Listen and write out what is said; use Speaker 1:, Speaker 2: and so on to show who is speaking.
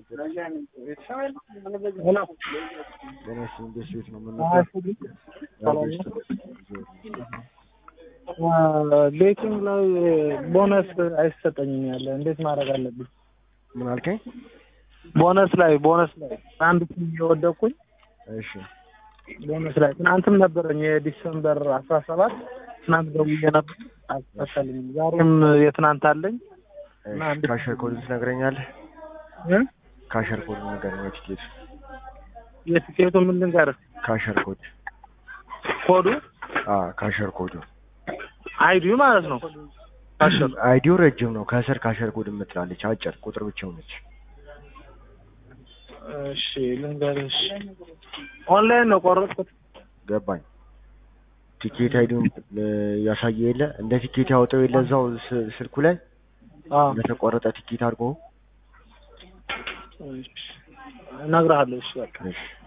Speaker 1: ጤናስ እንዴት ቤት ነው
Speaker 2: ቤቲንግ ላይ ቦነስ አይሰጠኝም ያለ እንዴት ማድረግ አለብኝ?
Speaker 1: ምን አልከኝ?
Speaker 2: ቦነስ ላይ ቦነስ ላይ አንድ ቲም እየወደኩኝ
Speaker 1: እሺ
Speaker 2: ቦነስ ላይ ትናንትም ነበረኝ የዲሰምበር አስራ ሰባት ትናንት ደውዬ ነበር አልተሳካልኝም። ዛሬም የትናንት አለኝ እና አንድ
Speaker 1: ካሸር ኮድ ትነግረኛለህ?
Speaker 2: እ?
Speaker 1: ካሸር ኮድ ንገረኝ። የቲኬቱ
Speaker 2: የትኬቱ ምን ልንገርህ?
Speaker 1: ካሸር ኮድ
Speaker 2: ኮዱ
Speaker 1: አ ካሸር ኮዱ
Speaker 2: አይዲዩ ማለት ነው። ካሸር
Speaker 1: አይዲው ረጅም ነው። ከስር ካሸር ኮድ የምትላለች አጭር ቁጥር ብቻ ሆነች።
Speaker 2: እሺ ልንገርሽ፣ ኦንላይን ነው ቆረጥኩት።
Speaker 1: ገባኝ። ቲኬት አይዲውን ያሳየ የለ እንደ ቲኬት ያወጣው የለ እዛው ስ- ስልኩ ላይ
Speaker 2: አዎ
Speaker 1: እንደተቆረጠ ቲኬት አድርጎ
Speaker 2: እሺ፣ እነግርሃለሁ። እሺ በቃ
Speaker 1: እሺ